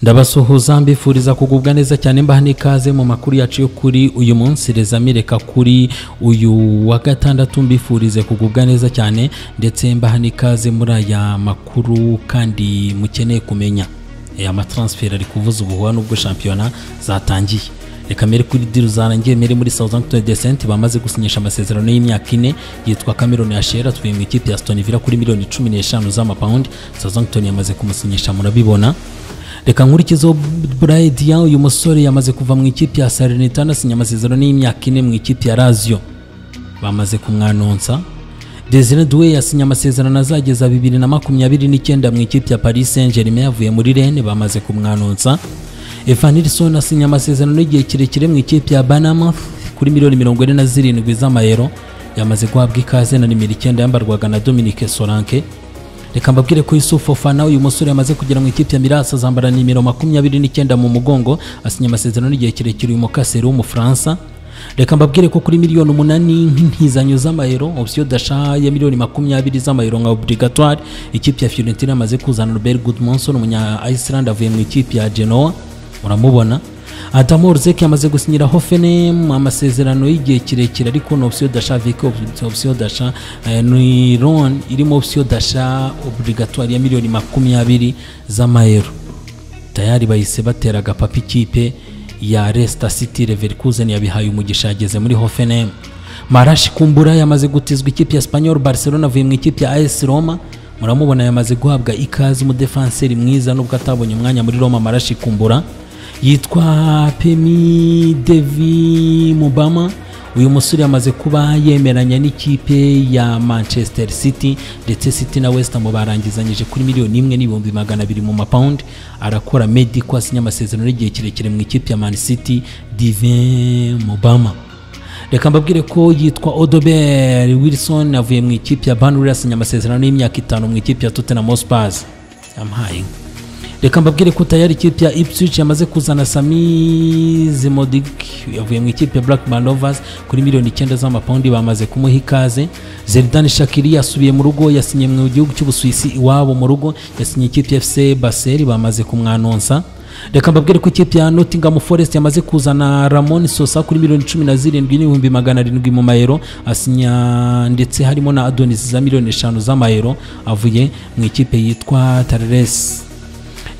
ndabasuhuza mbifuriza kugubwa neza cyane mbaha n'ikaze mu makuru yacu yo kuri uyu munsi rezamireka kuri uyu wa gatandatu mbifurize kugubwa neza cyane ndetse mbaha n'ikaze muri aya makuru kandi mukeneye kumenya aya matransferi ari kuvuza ubuhuha n'ubwo shampiyona zatangiye reka mbere kuri diru zarangiye mbere muri Southampton Descent bamaze gusinyisha amasezerano y'imyaka ine yitwa Cameron Ashera tuvuye mu ikipe ya Aston Villa kuri miliyoni 15 z'amapaundi Southampton yamaze kumusinyisha murabibona reka nkurikizeho Bryan Diaw uyu musore yamaze kuva mu ikipe ya Salernitana asinya amasezerano y'imyaka ine mu ikipe ya Lazio bamaze kumwanonsa Desire Doué yasinye amasezerano azageza 2029 mu ikipe ya Paris Saint-Germain yavuye muri Rennes bamaze kumwanonsa Evan Nilsson asinya amasezerano y'igihe kirekire mu ikipe ya Banama kuri miliyoni mirongo ine na zirindwi z'amayero yamaze guhabwa ikaze na nimero icyenda yambarwaga na Dominique Solanke reka mbabwire ko Yusuf Fofana uyu musore yamaze kugera mu ikipe ya Mirasa azambara nimero makumyabiri n'icyenda mu mugongo asinya amasezerano y'igihe kirekire uyu mukaseri w'umufaransa reka mbabwire ko kuri miliyoni umunani nk'intizanyo z'amayero option d'achat ya miliyoni makumyabiri z'amayero nka obligatoire ikipe ya Fiorentina yamaze kuzana Robert Gudmundsson umunya Iceland avuye mu ikipe ya Genoa muramubona Adam Orzek yamaze gusinyira Hoffenheim amasezerano y'igihe kirekire ariko no option d'achat avec option d'achat ni loan irimo option d'achat obligatoire ya miliyoni makumyabiri z'amayero tayari bahise batera agapapa ikipe ya Leicester City Leverkusen yabihaye umugisha yageze muri Hoffenheim Marashi Kumbura yamaze gutizwa ikipe ya Espanyol Barcelona avuye mu ikipe ya AS Roma muramubona yamaze guhabwa ikaze umudefanseri mwiza nubwo atabonye umwanya muri Roma Marashi Kumbura yitwa Pemi Devi Mubama uyu musore yamaze kuba yemeranya n'ikipe ya Manchester City ndetse City na West Ham barangizanyije kuri miliyoni imwe n'ibihumbi magana abiri mu mapawundi arakora Medi ko asinya amasezerano y'igihe kirekire mu ikipe ya Man City Divin Mubama reka mbabwire ko yitwa Odobert Wilson avuye mu ikipe ya Burnley asinya amasezerano y'imyaka itanu mu ikipe ya Tottenham Hotspur yamuhaye inka reka mbabwire ko tayari ikipe ya Ipswich yamaze kuzana Sami Zimodik yavuye mu ikipe ya Blackburn Rovers kuri miliyoni icyenda z'amapawundi bamaze kumuha ikaze Zerdan Shakiri yasubiye mu rugo yasinye mu gihugu cy'Ubusuwisi iwabo mu rugo yasinye ikipe ya FC Basel bamaze kumwanonsa reka mbabwire ko ikipe ya Nottingham Forest yamaze kuzana Ramon Sosa kuri miliyoni cumi na zirindwi n'ibihumbi magana arindwi mu mayero asinya ndetse harimo na Adonis za miliyoni eshanu z'amayero avuye mu ikipe yitwa Tarles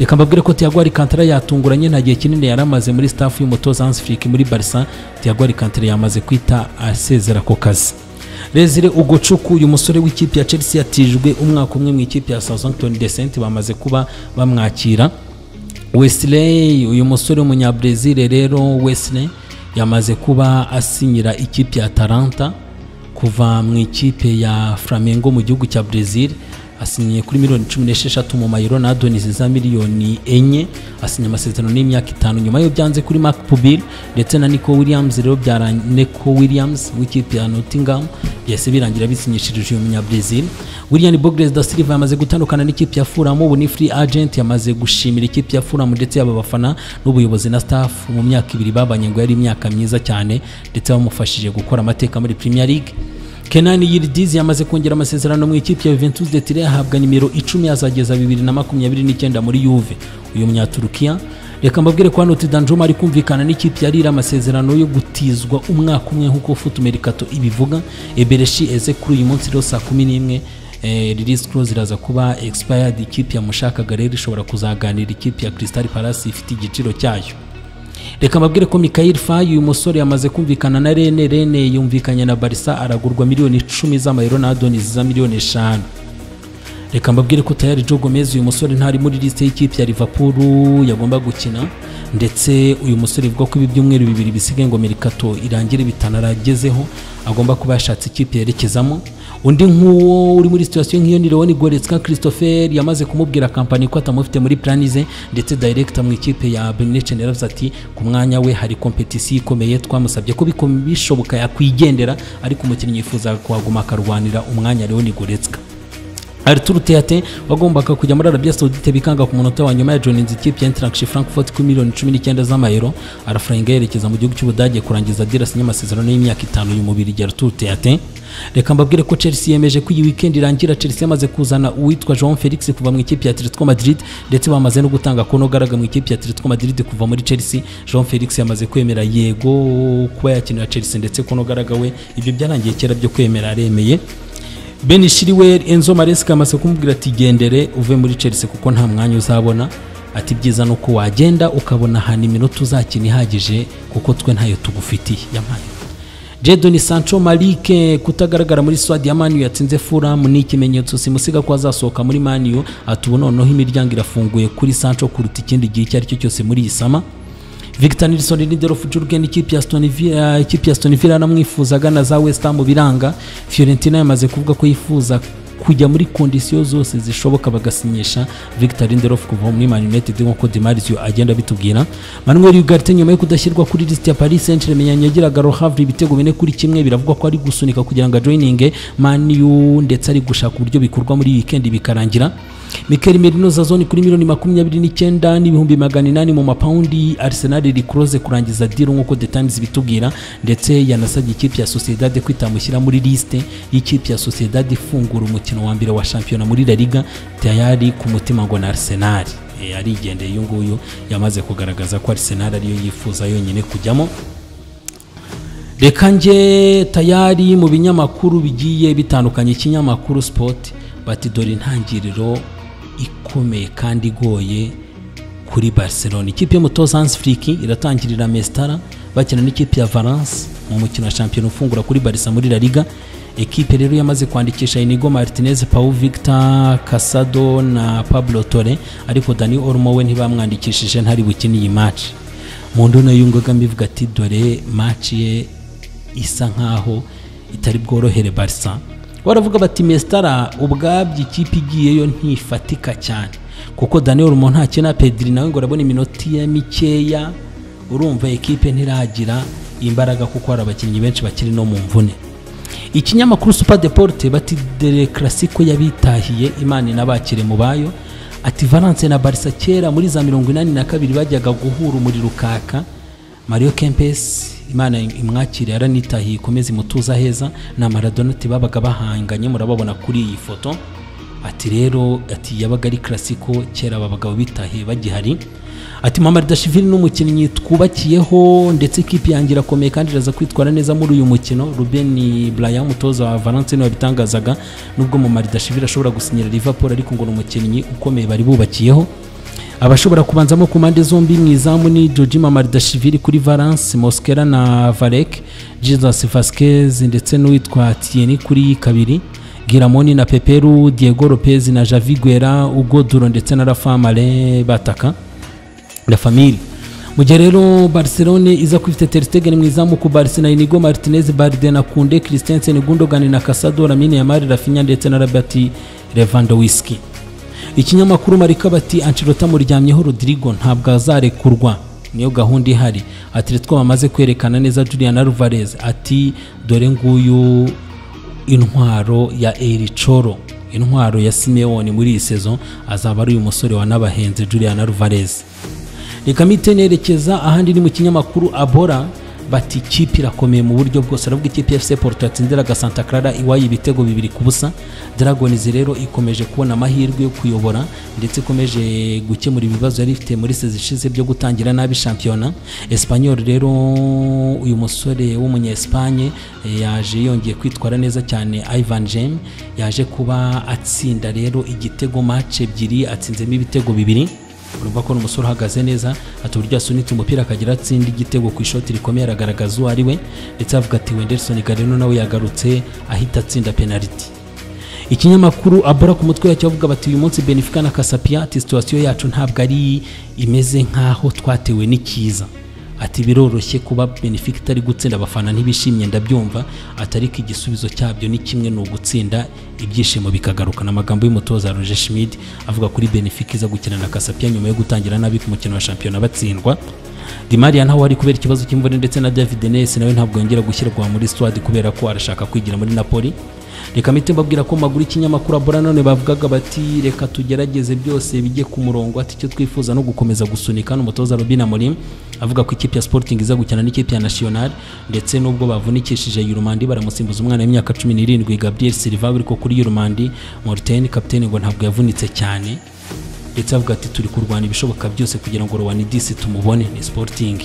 reka mbabwire ko Thiago Alcantara yatunguranye nta gihe kinini yari amaze muri staff y'umutoza Hans Flick muri Barca Thiago Alcantara yamaze kwita asezera ku kazi Rezire Ugocuku uyu musore w'ikipe ya Chelsea yatijwe umwaka umwe mu ikipe ya Southampton Descent bamaze kuba bamwakira Wesley uyu musore w'umunyabrazil rero Wesley yamaze kuba asinyira ikipe ya Atalanta kuva mu ikipe ya Flamengo mu gihugu cya Brazil asinyiye kuri miliyoni cumi n'esheshatu mu mayero na Adonis za miliyoni enye asinya amasezerano n'imyaka itanu nyuma yo byanze kuri Mark Pubil ndetse na Nico Williams rero byara Nico Williams w'ikipe ya Nottingham byahise birangira bisinyishirije uyu munyabrazil William Bogres da Silva yamaze gutandukana n'ikipe ya Fulham ubu ni free agent yamaze gushimira ikipe ya Fulham ndetse yaba abafana n'ubuyobozi na staff mu myaka ibiri babanye ngo yari imyaka myiza cyane ndetse bamufashije gukora amateka muri Premier League Kenani Yildiz yamaze kongera amasezerano mu ikipe ya Juventus de Turin ahabwa nimero 10 azageza 2029 muri Juve uyu munyaturukiya reka mbabwire ko hano Tidanjuma ari kumvikana n'ikipe ya Lille amasezerano yo gutizwa umwaka umwe nk'uko Foot Mercato ibivuga Ebereshi eze kuri uyu munsi rero saa 11 eh, release clause iraza kuba expired ikipe ya mushakaga rero ishobora kuzaganira ikipe ya Crystal Palace ifite igiciro cyayo reka mbabwire ko Mikhail Faye uyu musore yamaze kumvikana na Rene Rene yumvikanye na Barca aragurwa miliyoni icumi z'amayero na Adonis za miliyoni eshanu reka mbabwire ko tayari Joe Gomez uyu musore ntari muri liste y'ikipe ya Liverpool yagomba gukina ndetse uyu musore ivuga ko ibi byumweru bibiri bisigaye ngo Mercato irangire bitanaragezeho agomba kuba yashatse ikipe yerekezamo undi nk'uwo uri muri situation nk'iyo ni Leon Goretzka Christopher yamaze kumubwira kampani ko atamufite muri plan ze ndetse director mu ikipe ya Benetton yaravuze ati ku mwanya we hari competition ikomeye twamusabye ko bishoboka yakwigendera ariko umukinnyi yifuza kuhaguma akarwanira umwanya Leon Goretzka Arthur Teyate wagombaga kujya muri Arabia Saudite bikanga ku munota wa nyuma ya John Nzitiye Eintracht Frankfurt ku miliyoni 19 z'amayero arafaranga yerekeza mu gihugu cy'Ubudage kurangiza Diras n'amasezerano y'imyaka itanu uyu mubiri Arthur Teyate reka mbabwire ko Chelsea yemeje ko iyi weekend irangira Chelsea yamaze kuzana uwitwa João Felix kuva mu ikipe ya Atletico Madrid ndetse bamaze no gutanga kono garaga mu ikipe ya Atletico Madrid kuva muri Chelsea João Felix yamaze kwemera yego kuba yakinira Chelsea ndetse kono garaga we ibyo byarangiye kera byo kwemera aremeye Ben Chilwell Enzo Maresca amaze kumubwira ati gendere uve muri Chelsea kuko nta mwanya uzabona ati byiza nuko wagenda ukabona ahantu iminota uzakina ihagije kuko twe ntayo tugufitiye yamaye Jadon Sancho Malik kutagaragara muri Swadi ya Manu yatsinze Fulham ni ikimenyetso simusiga ko azasohoka muri Manu ati ubu noneho imiryango irafunguye kuri Sancho kuruta ikindi gihe icyo ari cyo cyose muri iyi sama Victor Nilsson Lindelof Jurgen ikipe ya Aston Villa ikipe ya Aston Villa namwifuzaga na za West Ham biranga Fiorentina yamaze kuvuga ko yifuza kujya muri kondisiyo zose zishoboka bagasinyisha Victor Lindelof kuva muri Man United nk'uko Demarisio agenda bitubwira Manuel Ugarte nyuma yo kudashyirwa kuri list ya Paris Saint-Germain yagiraga Rohavre ibitego bine kuri kimwe biravugwa ko ari gusunika kugira ngo joininge Man U ndetse ari gushaka uburyo bikorwa muri weekend bikarangira Mikel Merino Zazoni kuri miliyoni makumyabiri n'icyenda n'ibihumbi magana inani mu mapawundi Arsenal rikuroze kurangiza diro nk'uko The Times bitubwira ndetse yanasabye ikipe ya Sociedad kwitamushyira muri liste y'ikipe ya Sociedad ifungura umukino wa mbere wa shampiyona muri La Liga tayari ku mutima ngo na Arsenal e, arigendeye uyu nguyu yamaze kugaragaza ko Arsenal ariyo yifuza yonyine kujyamo reka nge tayari mu binyamakuru bigiye bitandukanye ikinyamakuru Sport bati dore intangiriro ikomeye kandi igoye kuri Barcelona ikipe y'umutoza Hans Flick iratangirira Mestara bakina n'ikipe ya Valence mu mukino wa shampiyona ufungura kuri Barca muri La Liga ekipe rero yamaze kwandikisha Inigo Martinez Paul Victor Casado na Pablo Torre ariko Dani Olmo we ntibamwandikishije ntari bukine iyi match mu ndona yungaga mbivuga ati dore match ye isa nkaho itari bworohere Barca baravuga bati Mestara ubwabyo ikipe igiyeyo ntifatika cyane kuko Daniel Olmo ntakina Pedri nawe ngo arabona iminota ya mikeya urumva ekipe ntiragira imbaraga kuko hari abakinnyi benshi bakiri no mu mvune ikinyamakuru super deporte bati dere classico yabitahiye imana inabakire mu bayo ati valence na barisa kera muri za mirongo inani na kabiri bajyaga guhura umuriro ukaka mario kempes imana imwakire yaranitahiye ikomeze imutuza heza na maradona ati babaga bahanganye murababona kuri iyi foto ati rero ati yabaga ari classico kera aba bagabo bitahiye bagihari ati Mamardashvili n'umukinnyi twubakiyeho ndetse ikipe yanjye irakomeye kandi iraza kwitwara neza muri uyu mukino Ruben Bryan umutoza wa Valence niwe wabitangazaga nubwo Mamardashvili ashobora gusinyira Liverpool ariko ngo ni umukinnyi ukomeye bari bubakiyeho abashobora kubanzamo ku mpande zombi mu izamu ni Jordi Mamardashvili kuri Valence Mosquera na Varek Jesus Vasquez ndetse n'uwitwa Tieni kuri kabiri Giramoni na Peperu Diego Lopez na Javi Guerra Hugo Duro ndetse na Rafa Mare bataka La Famille mu gihe rero Barcelona iza kwifite Ter Stegen mu izamu ku Barca na Inigo Martinez Bardena Kunde Christensen Gundogan na Casado Lamine Yamal Rafinha ndetse na Robert Lewandowski ikinyamakuru Marika bati Ancelotti amuryamyeho Rodrigo ntabwo azarekurwa niyo gahunda ihari ati twe bamaze kwerekana neza Julian Alvarez ati dore nguyu intwaro ya Ericoro intwaro ya Simeone muri iyi sezo azaba ari uyu musore wanabahenze Julian Alvarez reka mite nerekeza ahandi ni mu kinyamakuru abora bati ikipe irakomeye mu buryo bwose aravuga ikipe FC Porto yatsindiraga Santa Clara iwayo ibitego bibiri ku busa Dragons rero ikomeje kubona amahirwe yo kuyobora ndetse ikomeje gukemura ibibazo yari ifite muri sezi ishize byo gutangira nabi shampiyona Espanyol rero uyu musore w'umunya Espagne yaje yongeye kwitwara neza cyane Ivan Jem yaje kuba atsinda rero igitego match ebyiri atsinzemo ibitego bibiri urumva ko umusore uhagaze neza ati uburyo yasunitse umupira akagira atsinda igitego ku ishoti rikomeye aragaragaza uwo ari we ndetse avuga ati wenderson garino nawe yagarutse ahita atsinda penaliti ikinyamakuru abura ku mutwe yacyo avuga bati uyu munsi benefica na kasapia ati situwasiyo yacu ntabwo ari imeze nk'aho twatewe n'ikiza ati biroroshye kuba benefica itari gutsinda abafana ntibishimye ndabyumva atari ko igisubizo cyabyo ni kimwe ni ugutsinda ibyishimo bikagaruka amagambo y'umutoza roger schmid avuga kuri benefica iza gukina na kasapia nyuma yo gutangira nabi ku mukino wa shampiyona batsindwa dimariya ntawe ari kubera ikibazo cy'imvune ndetse na david ness nawe ntabwo yongera gushyirwa muri swad kubera ko arashaka kwigira muri napoli reka mite mbabwira ko maguru y'ikinyamakuru abura none bavugaga bati reka tugerageze byose bijye ku murongo ati icyo twifuza no gukomeza gusunika n'umutoza Robin Amorim avuga ko ikipe ya Sporting iza gukina n'ikipe ya National ndetse n'ubwo bavunikishije Yurumandi baramusimbuza umwana w'imyaka 17 Gabriel Silva biri ko kuri Yurumandi Morten kapiteni ngo ntabwo yavunitse cyane ndetse avuga ati turi kurwana ibishoboka byose kugira ngo Rowanidis tumubone ni Sporting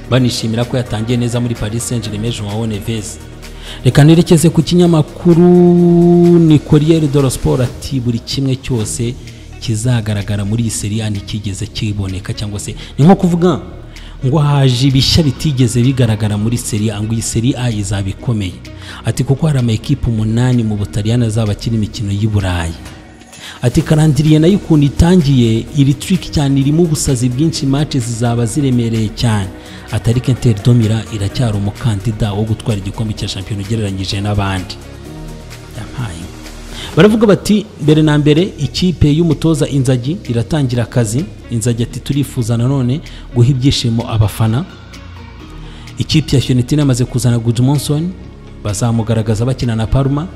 banishimira ko yatangiye neza muri Paris Saint-Germain Joao Neves reka nerekeze ku kinyamakuru ni Corriere dello Sport ati buri kimwe cyose kizagaragara muri iyi seri A ntikigeze kiboneka cyangwa se ni nko kuvuga ngo haje ibishya bitigeze bigaragara muri seri A ngo iyi seri A izaba ikomeye ati kuko hari amakipe umunani mu Butaliyani azaba akina imikino y'i Burayi ati karandiriye nayo ukuntu itangiye iri trick cyane irimo ubusazi bwinshi match zizaba ziremereye cyane atari Inter Domira iracyari umukandida wo gutwara igikombe cya shampiyona ugereranyije n'abandi yampaye baravuga bati mbere na mbere ikipe y'umutoza inzagi iratangira akazi inzagi ati turifuza nanone guha ibyishimo abafana ikipe ya Fiorentina yamaze kuzana Gudmundsson bazamugaragaza bakina na Parma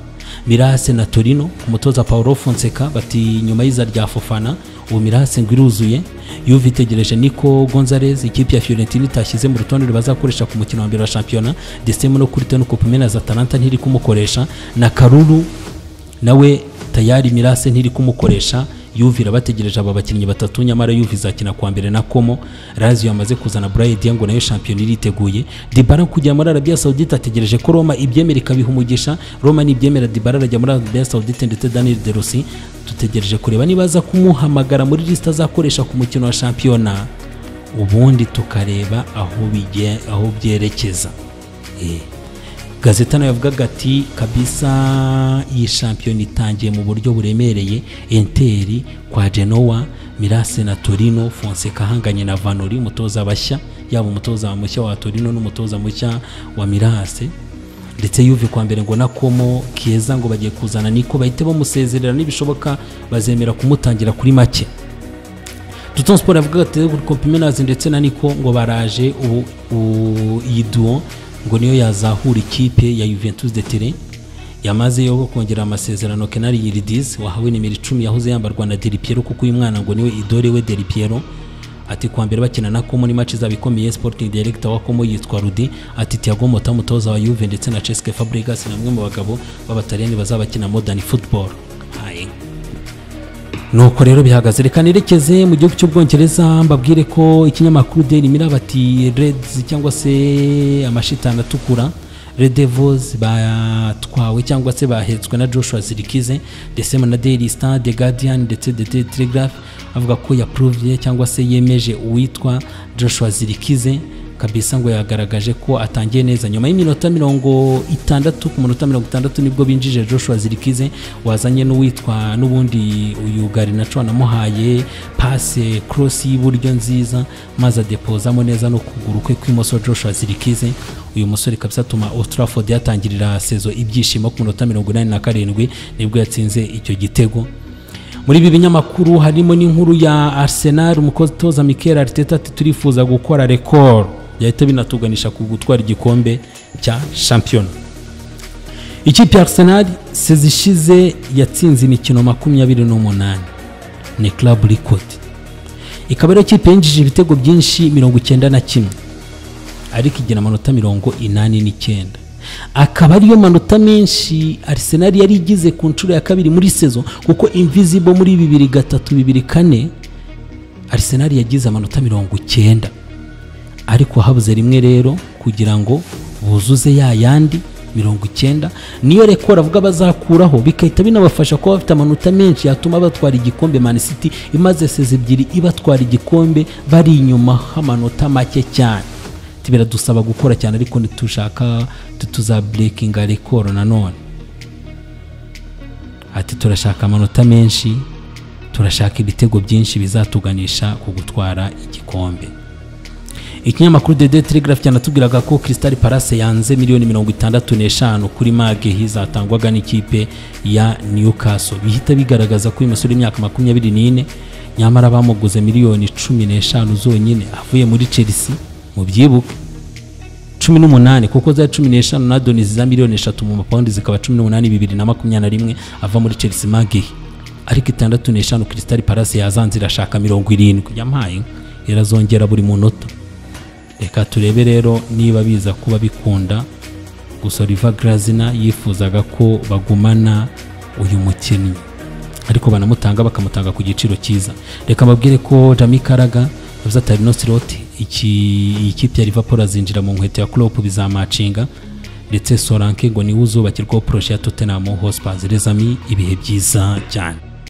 mirase na torino umutoza paul fonseka bati nyuma y'iza rya fofana ubu mirase ngo iruzuye yuve itegereje niko gonzalez ikipe ya fiorentina itashyize mu rutonde bazakoresha ku mukino wa mbere wa shampiyona desitemu no kuri teno kopimena za talanta ntiri kumukoresha na karuru nawe tayari mirase ntiri kumukoresha yuve irabategereje aba bakinnyi batatu nyamara yuve izakina kuwa mbere na komo raziyo yamaze kuzana burayi diyango nayo shampiyona iriteguye dibara kujya muri arabiya sawudite ategereje ko roma ibyemera ikabiha umugisha roma nibyemera dibara arajya muri arabiya sawudite ndetse daniel derusi dutegereje kureba niba aza kumuhamagara muri lisite azakoresha ku mukino wa shampiyona ubundi tukareba aho bijye aho byerekeza gazeta nayo yavugaga ati kabisa iyi shampiyona itangiye mu buryo buremereye enteri kwa genoa mirase na torino fonseka ahanganye na vanori umutoza bashya yaba umutoza mushya wa torino n'umutoza mushya wa mirase ndetse yuve kwa mbere ngo na komo keza ngo bagiye kuzana niko bahite bamusezerera n'ibishoboka bazemera kumutangira kuri make duton sport yavugaga ati kompimenazi ndetse na niko ngo baraje ubu iyi duwo ngo niyo yazahura ikipe ya Juventus de Turin yamazeyo kongera amasezerano Kenari Yildiz wahawe nimero 10 yahoze yambarwa na Del Piero kuko uyu mwana ngo niwe idore we Del Piero ati kwa mbere bakina na Como ni match zabikomeye Sporting Director wa Como yitwa Rudi ati Thiago Motta mutoza wa Juve ndetse na Cesc Fabregas namwe mu bagabo b'abataliyani bazabakina modern football nuko rero bihagaze reka nerekeze mu gihugu cy'ubwongereza mbabwire ko ikinyamakuru daily mirror bati reds cyangwa se amashitani atukura red devils batwawe cyangwa se bahetswe na joshua zirikize desema na daily star the guardian ndetse the daily telegraph avuga ko yaprovye cyangwa se yemeje uwitwa joshua zirikize kabisa ngo yagaragaje ko atangiye neza nyuma y'iminota mirongo itandatu ku minota mirongo itandatu nibwo binjije joshua zirikize wazanye n'uwitwa n'ubundi uyu garinaco namuhaye pase cross y'iburyo nziza maze adepozamo neza no kuguru kwe kw'imoso joshua zirikize uyu musore kabisa atuma old yatangirira sezo ibyishimo ku minota mirongo inani na karindwi nibwo yatsinze icyo gitego muri ibi binyamakuru harimo n'inkuru ya arsenal umukotoza mikel arteta ati turifuza gukora rekoro byahita binatuganisha ku gutwara igikombe cya shampiyona ikipe ya arsenal sezishize yatsinze imikino makumyabiri n'umunani ni club record ikaba ariyo kipe yinjije ibitego byinshi mirongo icyenda na kimwe ariko igira amanota mirongo inani n'icyenda akaba ariyo manota menshi arsenal yari igize ku nshuro ya kabiri muri sezo kuko invisible muri bibiri gatatu bibiri kane arsenal yagize amanota mirongo icyenda ariko habuze rimwe rero kugira ngo buzuze ya yandi mirongo icyenda niyo rekora avuga bazakuraho bigahita binabafasha kuba bafite amanota menshi yatuma batwara igikombe Man City imaze sezi ebyiri ibatwara igikombe bari inyuma h'amanota make cyane biradusaba gukora cyane ariko ntitushaka tuzaburekinga rekoro nanone ati turashaka amanota menshi turashaka ibitego byinshi bizatuganisha ku gutwara igikombe ikinyamakuru dede telegraph cyanatubwiraga ko crystal palace yanze miliyoni mirongo itandatu n'eshanu kuri mage hizatangwaga n'ikipe ya newcastle bihita bigaragaza ko uyu musore w'imyaka makumyabiri n'ine nyamara bamuguze miliyoni cumi n'eshanu zonyine avuye muri chelsea mu byibuke cumi n'umunani kuko za cumi n'eshanu na doni za miliyoni eshatu mu mapawundi zikaba cumi n'umunani bibiri na makumyabiri na rimwe ava muri chelsea magi ariko itandatu n'eshanu crystal palace yazanze irashaka mirongo irindwi yampaye inka irazongera buri munota reka turebe rero niba biza kuba bikunda gusa riva garazina yifuzaga ko bagumana uyu mukinnyi ariko banamutanga bakamutanga ku giciro cyiza reka mbabwire ko Jamie Carragher yavuze ati hari no slot iki ikipe ya Liverpool azinjira mu nkweto ya Klopp bizamacinga ndetse Solanke ngo niwe uzubakirwaho poroshe ya Tottenham Hotspur les amis ibihe byiza cyane